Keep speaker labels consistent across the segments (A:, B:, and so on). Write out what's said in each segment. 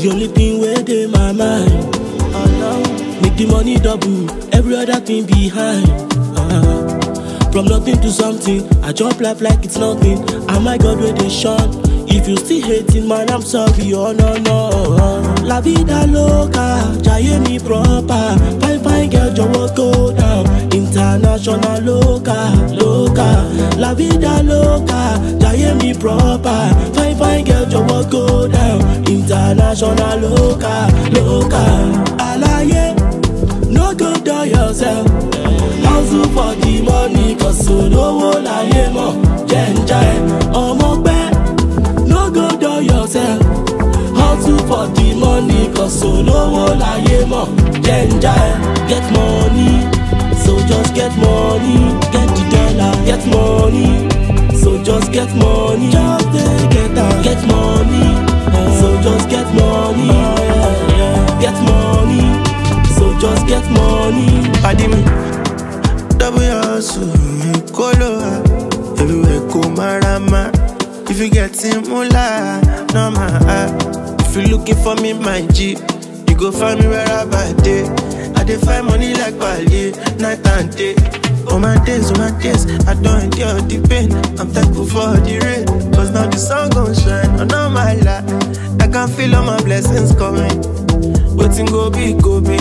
A: The only thing where dey my mind. Make the money double, every other thing behind. Uh, from nothing to something, I jump life like it's nothing. And my God, where they shine. If you still hating, man, I'm sorry, oh no, no. La vida loca, jaye mi proper. Fine, fine girl, jọ̀wọ́ go down. International loca, loca. La vida loca, jaye mi proper. Fine, fine girl, jọ̀wọ́ go down. International loca, loca. Alaye, no go dull yourself. Hustle for the money, cause olówó láyé mọ̀. Jẹ́ ń já ẹ, ọmọ pẹ́. No go dull yourself. Hustle for the money, cause olówó láyé mọ̀. Jẹ́ ń já ẹ, get money. So just get money, get the dollar, get money. So just get money, just dey get am, get money. So just get money, get money. So just get money.
B: pàdé mi double hustle kóló wa everywhere kò marama if you get mula normal ah if you looking for me my g you go find me wherever i dey i dey find money like pale night and day. Oh my days, oh my days, I don't endure the pain. I'm thankful for the rain, cause now the sun gon' shine on all my life. I can feel all my blessings coming. Waiting go be, go be.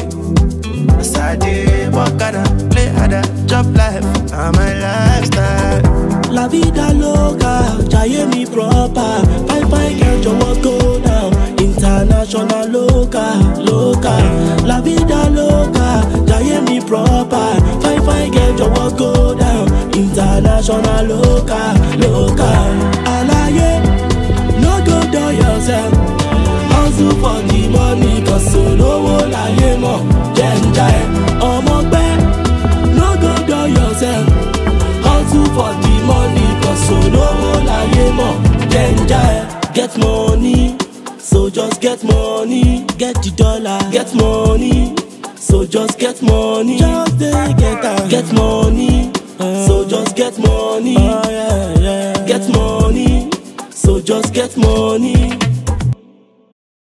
B: As I dey work harder, play harder, chop life, and my lifestyle.
A: La vida loca, jaye mi proper. Fine fine girl, jọ̀wọ́ go down. International loca, loca. La vida loca, jaye mi proper. Fine fine girl, jọ̀wọ́ go down. International loca, loca. Alaye, no go dull yourself. Hustle for the money, cause olówó láyé mọ̀. Jẹ́ ń já ẹ, ọmọ pẹ́. No go dull yourself. Hustle for the money, cause olówó láyé mọ̀. Jẹ́ ń já ẹ, get money. So just get money, get the dollar, get money. So just get money, just dey get am, get money. So just get money, get money. So just get money.